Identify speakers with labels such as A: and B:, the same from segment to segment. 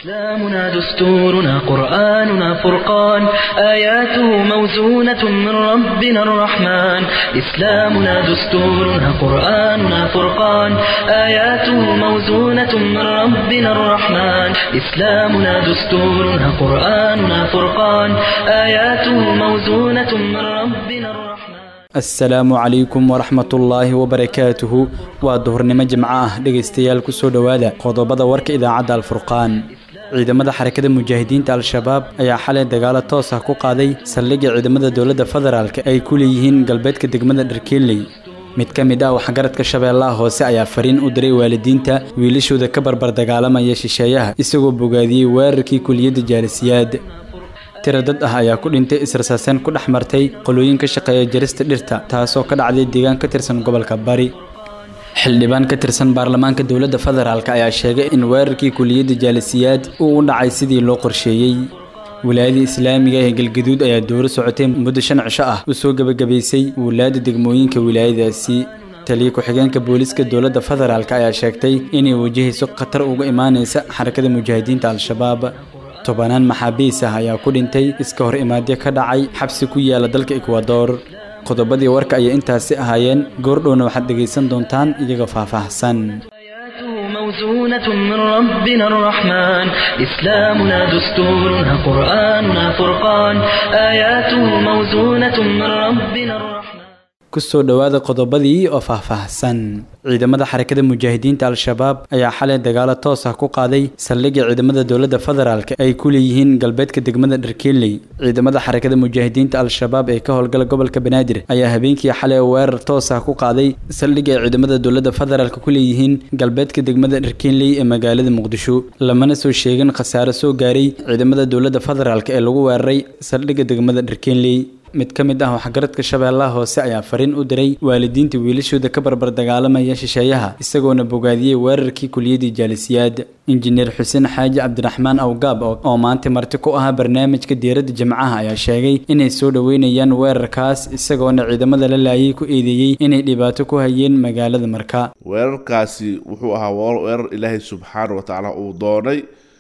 A: إسلامنا دستورنا قرآننا فرقان آياته موزونة من ربنا الرحمن إسلامنا دستورنا قرآننا فرقان آياته موزونة من ربنا الرحمن إسلامنا دستورنا قرآننا فرقان آياته موزونة من ربنا الرحمن
B: asalaamu calaykum waraxmatullaahi wabarakaatuhu waa duhurnimo jimco ah dhegaystayaal kusoo dhowaada qodobada warka idaacadda alfurqaan ciidamada xarakada mujaahidiinta al-shabaab ayaa xalay dagaalo toos ah ku qaaday saldhigga ciidamada dowladda federaalk ay ku leeyihiin galbeedka degmada dharkeeley mid ka mid ah waxgaradka shabeellaha hoose ayaa fariin u diray waalidiinta wiilashooda ka barbar dagaalamaya shisheeyaha isagoo bogaadiyey weerarkii kuliyadda jaalisiyaad tira dad ah ayaa ku dhintay israsaaseen ku dhex martay qolooyin ka shaqeeya jarista dhirta taasoo ka dhacday deegaan ka tirsan gobolka bari xildhibaan ka tirsan baarlamaanka dowladda federaalk ayaa sheegay in weerarkii kuliyadda jaalisiyaad uu u dhacay sidii loo qorsheeyey wilaayada islaamiga ee galgaduud ayaa dowro socotay muddo shan cisho ah u soo gebagabaysay wulaada degmooyinka wilaayadaasi taliya ku-xigeenka booliiska dowladda federaalk ayaa sheegtay inay wajahayso khatar uga imaanaysa xarakada mujaahidiinta al-shabaab tobanaan maxaabiis ah ayaa ku dhintay iska hor imaadyo ka dhacay xabsi ku yaala dalka ekwador qodobadii warka ayay intaasi ahaayeen goordhowna waxaad dhegaysan doontaan iyagoo faahfaahsan
A: آياته موزونة من ربنا الرحمن إسلامنا دستورنا قرآننا فرقان آياته موزونة من ربنا الرحمن
B: kusoo dhowaada qodobadii oo faahfaahsan ciidamada xarakada mujaahidiinta al-shabaab ayaa xalay dagaalo toos ah ku qaaday saldhigga ciidamada dowladda federaalk ay ku leeyihiin galbeedka degmada dharkeeley ciidamada xarakada mujaahidiinta al-shabaab ee ka howlgala gobolka banaadir ayaa habeenkii xalay weerar toos ah ku qaaday saldhigga ay ciidamada dowladda federaalk ku leeyihiin galbeedka degmada dharkeeley ee magaalada muqdisho lamana soo sheegin khasaare soo gaaray ciidamada dowladda federaalk ee lagu weeraray saldhigga degmada dharkeeley mid ka mid ah waxgaradka shabeellaha hoose ayaa fariin u diray waalidiinta wiilashooda ka barbar dagaalamaya shisheeyaha isagoona bogaadiyey weerarkii kuliyadii jaalisiyaad injineer xuseen xaaji cabdiraxmaan awgaab oo maanta marti ku ahaa barnaamijka diiradda jimcaha ayaa sheegay inay soo dhoweynayaan weerarkaas isagoona ciidamada la laayay ku eedeeyey inay dhibaato ku hayeen magaalada marka
C: weerarkaasi wuxuu ahaa weerar ilaahay subxaana wa tacaala uu doonay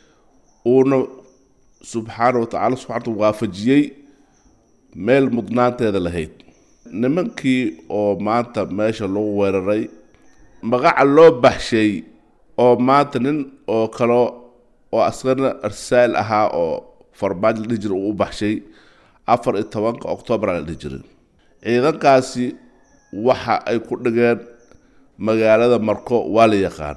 C: uuna subxaana wa tacala subxaantu waafajiyey meel mudnaanteeda lahayd nimankii oo maanta meesha lagu weeraray magaca loo baxshay oo maanta nin oo kale oo askarna arsaal ahaa oo farmaajo la dhihi jiray uu u baxshay afar iyo tobanka octoobar la dhihi jiray ciidankaasi waxa ay ku dhigeen magaalada marko waa la yaqaan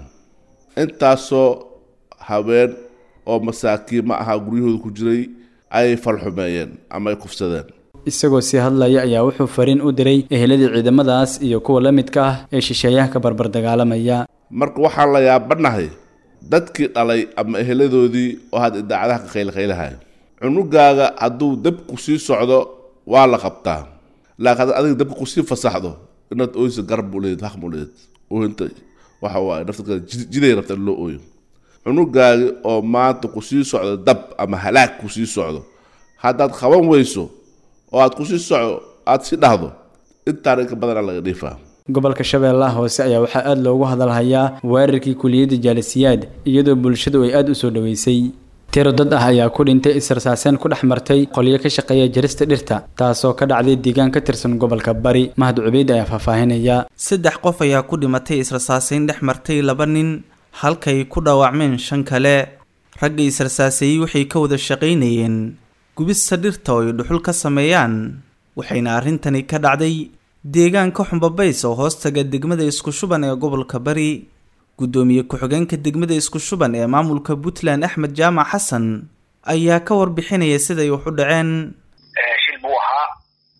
C: intaasoo haween oo masaakiin ma ahaa guryahooda ku jiray ay falxumeeyeen ama ay kufsadeen
B: isagoo sii hadlaya ayaa wuxuu fariin u diray eheladii ciidamadaas iyo kuwa la midka ah ee shisheeyaha ka barbar dagaalamaya
C: marka waxaan la yaabanahay dadkii dhalay ama eheladoodii oo had idaacadaha ka qaylqaylahay cunugaaga hadduu dabku sii socdo waa la qabtaa laakiin haddaad adiga dabka kusii fasaxdo inaad ooysa garab buu leed haq buu leed oohinta waxa waaye nafta jiday rabta in loo ooyo cunugaagi oo maanta kusii socdo dab ama halaag kusii socdo haddaad qaban weyso oo aad kusii soco aada si dhahdo intaan inka badana laga dhiifaa
B: gobolka shabeellaha hoose ayaa waxaa aada loogu hadalhayaa weerarkii kuliyadda jaalisiyaad iyadoo bulshadu ay aada u soo dhoweysay tiro dad ah ayaa ku dhintay israsaaseen ku dhex martay qolyo ka shaqeeya jarista dhirta taasoo ka dhacday deegaan ka tirsan gobolka bari mahad cubeyd ayaa faahfaahinaya
D: saddex qof ayaa ku dhimatay israsaaseyn dhex martay laba nin halkay ku dhaawacmeen shan kale ragga israsaaseeyey waxay ka wada shaqaynayeen gubista dhirta oo ay dhuxul ka sameeyaan waxayna arrintani ka dhacday deegaanka xumbabays oo hoostaga degmada isku shuban ee gobolka bari guddoomiye ku-xigeenka degmada isku shuban ee maamulka puntland axmed jaamac xasan ayaa ka warbixinaya siday wax u dhaceen
E: shil buu ahaa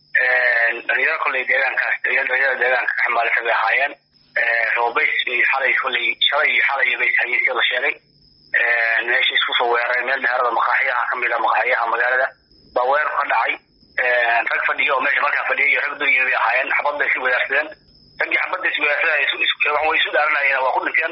E: dhalinyaro kolley deegaankaas dhalinyarada deegaanka ka xamaalisa bay ahaayeen robays bay xalay kolley shalay iyo xalay bay hayeen sida la sheegay meesha isku soo weeraray meel meherada maqaaxiyaha ka mid a maqaaxiyaha magaalada baa weerar ka dhacay rag fadhiya oo meesha markaa fadhiya iyo rag dunya bay ahaayeen xabad bay isu wadaarsadeen raggii xabadda is wadaarsadaya way isu dhaaranayeen waa ku dhinteen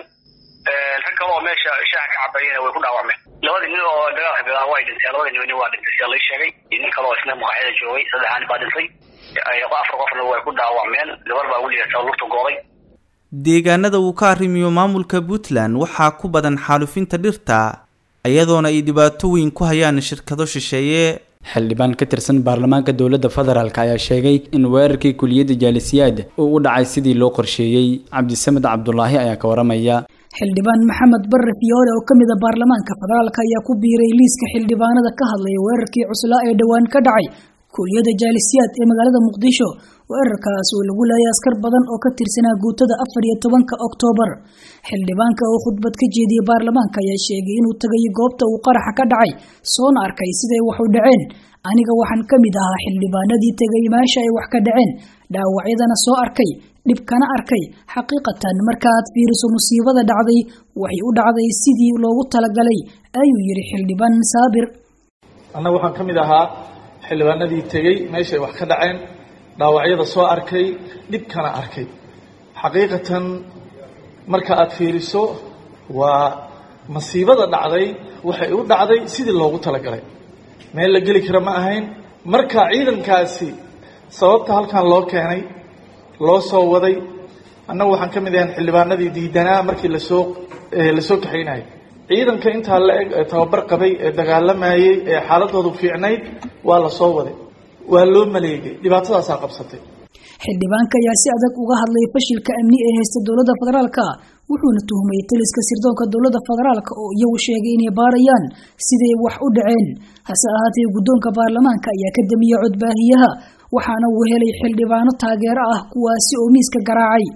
E: rag kale oo meesha shaaha ka cabayeen way ku dhaawacmeen labadii nin oo dagaalka bilaaba way dhinteen labadii nin waa dhintay sida lai sheegay iyo nin kale oo isna maqaaxyada joogay saddexaa nin baa dhintay afar qofna way ku dhaawacmeen gabar baa weligeed lugta gooday
D: deegaanada uu ka arrimiyo maamulka puntland waxaa ku badan xaalufinta dhirta iyadoona ay dhibaato weyn ku hayaan shirkado shisheeye
B: xildhibaan ka tirsan baarlamaanka dowladda federaalk ayaa sheegay in weerarkii kuliyadda jaalisiyaad uu u dhacay sidii loo qorsheeyey cabdisamed cabdulaahi ayaa ka waramaya
F: xildhibaan maxamed barre fiyoore oo ka mid a baarlamaanka federaalka ayaa ku biiray liiska xildhibaanada ka hadlaya weerarkii cuslaa ee dhowaan ka dhacay kuliyadda jaalisiyaad ee magaalada muqdisho weerarkaas oo lagu leeyay askar badan oo ka tirsanaa guutada afar iyo tobanka oktoobar xildhibaanka oo khudbad ka jeediyey baarlamaanka ayaa sheegay inuu tagay goobta uu qaraxa ka dhacay soona arkay siday wax u dhaceen aniga waxaan ka mid ahaa xildhibaanadii tegay meesha ay wax ka dhaceen dhaawacyadana soo arkay dhibkana arkay xaqiiqatan markaaad fiiriso musiibada dhacday waxay u dhacday sidii loogu talagalay ayuu yidhi xildhibaan saabir
G: annaga waxaan ka mid ahaa xildhibaanadii tegey meeshaay wax ka dhaceen dhaawacyada soo arkay dhibkana arkay xaqiiqatan marka aad fiiriso waa masiibada dhacday waxay u dhacday sidii loogu talagalay meel la geli kara ma ahayn marka ciidankaasi sababta halkan loo keenay loo soo waday annagu waxaan ka mid ahayn xildhibaanadii diidanaa markii lasoo lasoo kaxaynayay ciidanka intaa la eg ee tababar qabay ee dagaalamayey ee xaaladoodu fiicnayd waa la soo waday waa loo maleegay dhibaatadaasaa qabsatay
F: xildhibaanka ayaa si adag uga hadlay fashilka amni ee haysta dowladda federaalka wuxuuna tuhmay taliska sirdoonka dowladda federaalka oo iyagu sheegay inay baarayaan siday wax u dhaceen hase ahaatee guddoonka baarlamaanka ayaa ka damiyey codbaahiyaha waxaana uu helay xildhibaano taageero ah kuwaasi oo miiska garaacay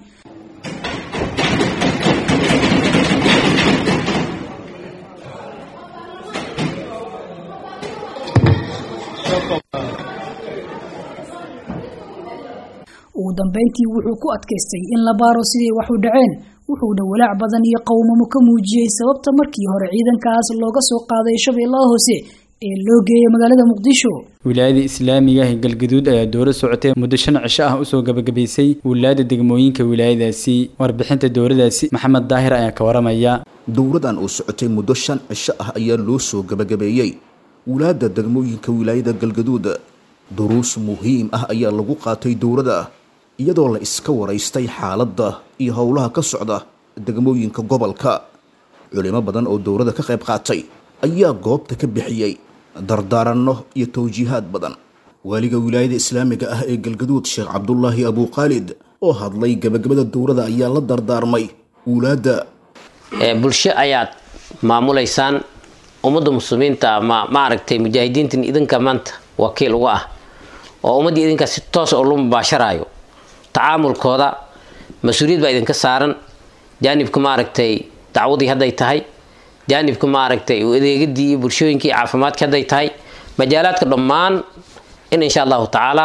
F: ugu dambeyntii wuxuu ku adkaystay in la baaro siday wax u dhaceen wuxuuna walaac badan iyo qowmamo ka muujiyey sababta markii hore ciidankaas looga soo qaaday shabeellaha hoose ee loo geeyay magaalada muqdisho
B: wilaayada islaamiga ah ee galgaduud ayaa dowlad socotay muddo shan cisho ah usoo gabagabaysay wilaayada degmooyinka wilaayadaasi warbixinta dowladaasi maxamed daahir ayaa ka waramaya
H: dowladan oo socotay muddo shan cisho ah ayaa loo soo gabagabeeyey wulaada degmooyinka wilaayada galgaduud duruus muhiim ah ayaa lagu qaatay dowladda iyadoo la iska waraystay xaaladda iyo howlaha ka socda degmooyinka gobolka culimo badan oo dowladda ka qayb qaatay ayaa goobta ka bixiyey dardaaranno iyo tawjiihaad badan waaliga wilaayada islaamiga ah ee galgaduud sheekh cabdulaahi abuukhaalid oo hadlay gabagabada dowladda ayaa la dardaarmay wulaadda
I: bulsho ayaad maamulaysaan ummadda muslimiinta ma maaragtay mujaahidiintan idinka maanta wakiil uga ah oo ummaddii idinka si toos oo lu mubaasharaayo tacaamulkooda mas-uuliyad baa idinka saaran jaanibka maaragtay dacwadii hadday tahay jaanibka maaragtay adeegadii iyo bulshooyinkii caafimaadka hadday tahay majaalaadka dhammaan in insha allahu tacaala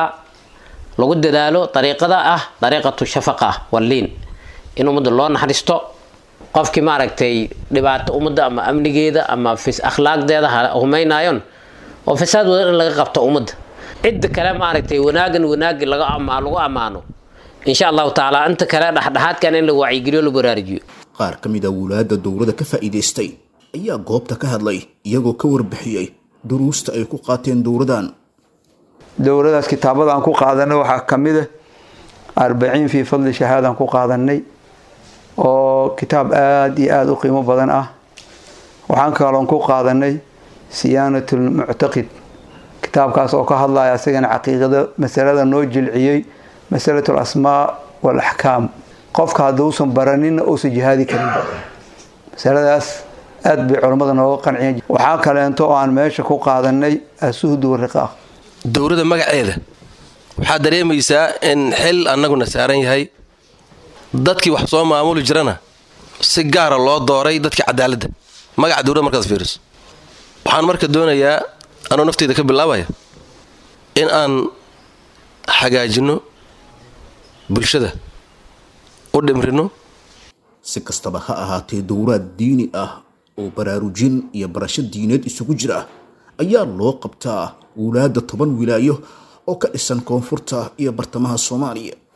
I: lagu dadaalo dariiqada ah dariiqatu shafaqa walliin in ummadda loo naxariisto qofkii maaragtay dhibaato ummadda ama amnigeeda ama akhlaaqdeeda humaynayon oo fasaad wadan in laga qabto ummadda cidda kale maaragtay wanaagan wanaagi lagu ammaano insha allahu tacaala inta kale dhexdhexaadkan in la wacyigeliyo la baraarujiyo
H: qaar ka mid a wulaadda dowladda ka faa'iidaystay ayaa goobta ka hadlay iyagoo ka warbixiyey duruusta ay ku qaateen dowladan
J: dowladaas kitaabada aan ku qaadanay waxaa ka mid ah arbaciin fii fadli shahaadaan ku qaadanay oo kitaab aada iyo aada u qiimo badan ah waxaan kaloon ku qaadanay siyaanatul muctaqid kitaabkaas oo ka hadlaya asagana caqiiqada masalada noo jilciyey masalatul asmaa wal axkaam qofka hadduusan baraninna uusan jihaadi karinba masaladaas aada bay culammada nooga qanciyeen waxaa kaleento oo aan meesha ku qaadanay asuhdu wariqaaq
K: dowladda magaceeda waxaad dareemaysaa in xil annaguna saaran yahay dadkii wax soo maamuli jirana si gaara loo dooray dadkii cadaaladda magaca dowladda markaas fiiriso waxaan marka doonayaa anuu nafteyda ka bilaabaya in aan hagaajinno bulshada u dhimrino
H: si kastaba ha ahaatee dowlaad diini ah oo baraarujin iyo barasho diineed isugu jira ayaa loo qabtaa wulaadda toban wilaayo oo ka dhisan koonfurta iyo bartamaha soomaaliya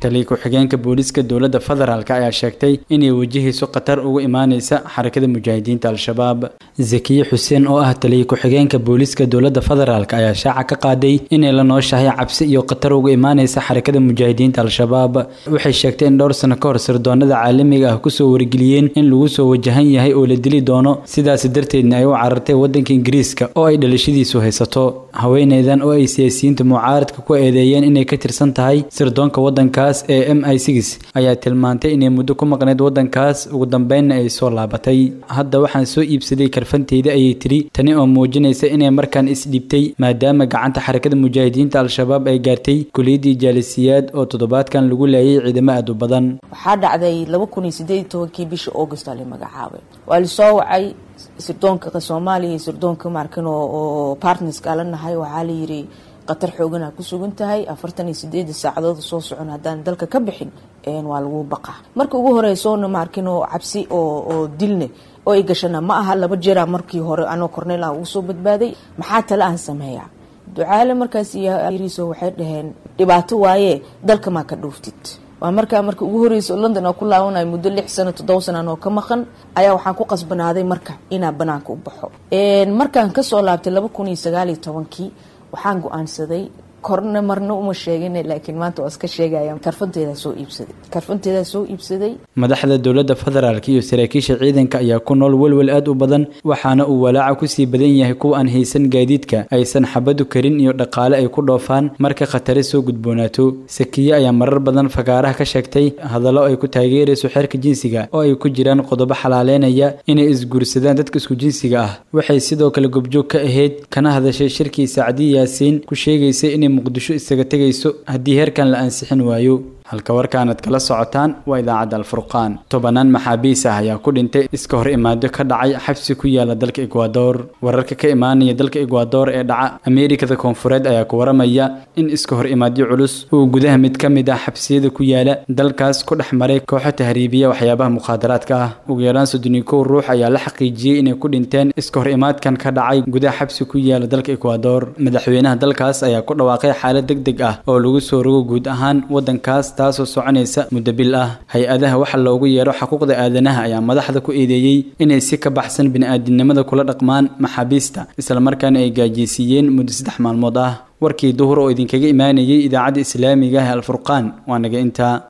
B: taliya ku-xigeenka booliiska dowladda federaalk ayaa sheegtay inay wajahayso khatar uga imaaneysa xarakada mujaahidiinta al-shabaab zakiye xuseen oo ah taliya ku-xigeenka booliiska dowladda federaalk ayaa shaaca ka qaaday inay la nooshahay cabsi iyo khatar uga imaaneysa xarakada mujaahidiinta al-shabaab waxay sheegtay in dhowr sano ka hor sirdoonada caalamiga ah kusoo wargeliyeen in lagu soo wajahan yahay oo la dili doono sidaas darteedna ay u carartay wadanka ingiriiska oo ay dhalashadiisu haysato haweeneydan oo ay siyaasiyiinta mucaaradka ku eedeeyeen inay ka tirsan tahay sirdoonka wadankaas ee m i six ayaa tilmaantay inay muddo ku maqneyd wadankaas ugu dambeynna ay soo laabatay hadda waxaan soo iibsaday karfanteyda ayay tiri tani oo muujinaysa inay markaan isdhibtay maadaama gacanta xarakada mujaahidiinta al-shabaab ay gaartay kuliyadii jaalisiyaad oo toddobaadkan lagu laayay ciidamo aad u badan
L: waxaa dhacday laba kun iyo sideed iyo tobankii bisha august aa la magacaabay waa lasoo wacay sirdoonka soomaaliya iyo sirdoonka markan oo partnerska la nahay waxaa layiri qatar xooganaa ku sugan tahay afartan iyo sideeda saacadood soo socon haddaan dalka ka bixin waa lagu baqaa marka ugu horeysoona maarkin oo cabsi oo dilne oo ay gashana ma aha laba jeera markii hore anoo cornel aan ugu soo badbaaday maxaa tale aan sameeyaa ducaale markaas iyoriso waxay dhaheen dhibaato waaye dalka maa ka dhuuftid waa markaa marka ugu horeysa london oo ku laabanayo muddo lix sano toddoba sana oo ka maqan ayaa waxaan ku qasbanaaday marka inaa banaanka u baxo markaan kasoo laabtay laba kun iyo sagaal iyo tobankii waxaan go-aansaday korna marna uma sheegin laakiin maanta waa iska sheegaya karfanteedaa soo iibsaday karfanteedaa soo iibsaday
B: madaxda dowladda federaalk iyo saraakiisha ciidanka ayaa ku nool welwel aad u badan waxaana uu walaaca kusii badan yahay kuwa aan haysan gaadiidka aysan xabadu karin iyo dhaqaale ay ku dhoofaan marka khatare soo gudboonaato sakiye ayaa marar badan fagaaraha ka sheegtay hadallo ay ku taageerayso xeerka jinsiga oo ay ku jiraan qodobo xalaaleynaya inay isguursadaan dadka isku jinsiga ah waxay sidoo kale gobjoog ka ahayd kana hadashay shirkii sacdi yaasiin ku sheegaysay inay muqdisho isaga tegayso haddii heerkan la ansixin waayo halka warkaanad kala socotaan waa idaacadda alfurqaan tobanaan maxaabiis ah ayaa ku dhintay iska hor imaado ka dhacay xabsi ku yaala dalka ekwador wararka ka imaanaya dalka ekwador ee dhaca ameerikada koonfureed ayaa ku waramaya in iska hor imaadyo culus uu gudaha mid ka mid ah xabsiyada ku yaala dalkaas ku dhex maray kooxo tahriibiya waxyaabaha mukhaadaraadka ah ugu yaraan soddon iyo kow ruux ayaa la xaqiijiyey inay ku dhinteen iska hor imaadkan ka dhacay gudaha xabsi ku yaala dalka ekwador madaxweynaha dalkaas ayaa ku dhawaaqay xaalad deg deg ah oo lagu soo rogo guud ahaan wadankaas taasoo soconaysa muddo bil ah hay-adaha waxa loogu yeero xuquuqda aadanaha ayaa madaxda ku eedeeyey inay si ka baxsan bini-aadinimada kula dhaqmaan maxaabiista islamarkaana ay gaajeysiiyeen muddo saddex maalmood ah warkii duhur oo idinkaga imaanayay idaacadda islaamiga ah alfurqaan waa naga intaa